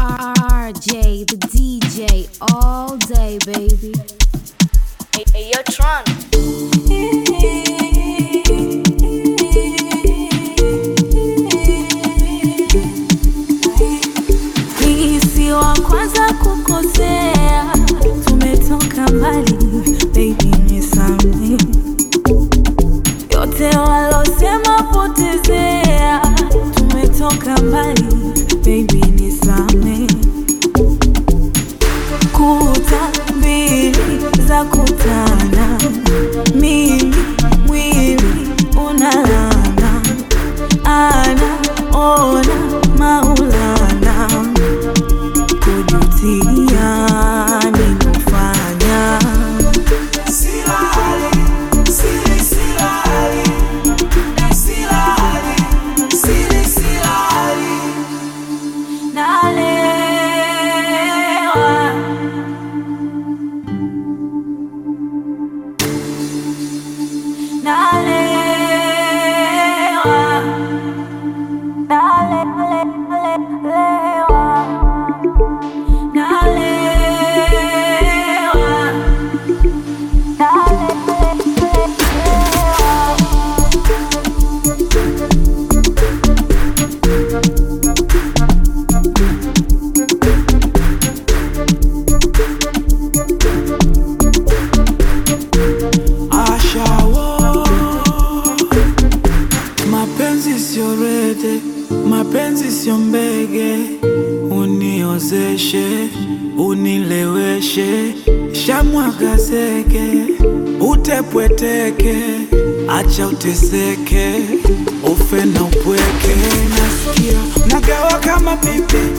RJ, the DJ, all day, baby. Hey, hey, yo, Tron. Hii si wa kwanza kukosea, tumetoka mbali, baby nisamehe. Yote walosema potezea, tumetoka mbali, baby nisamehe. Kuta mbili za kutana, mimi mwili unalana, ana ona maulana kujutia nimefanya nalewa nalewa nalewa nalewa Ashawo, mapenzi sio rede, mapenzi sio mbege, uniozeshe, unileweshe, shamwaga zege, utepweteke, acha uteseke, ufe na upweke, nasikia nagawa kama pipi,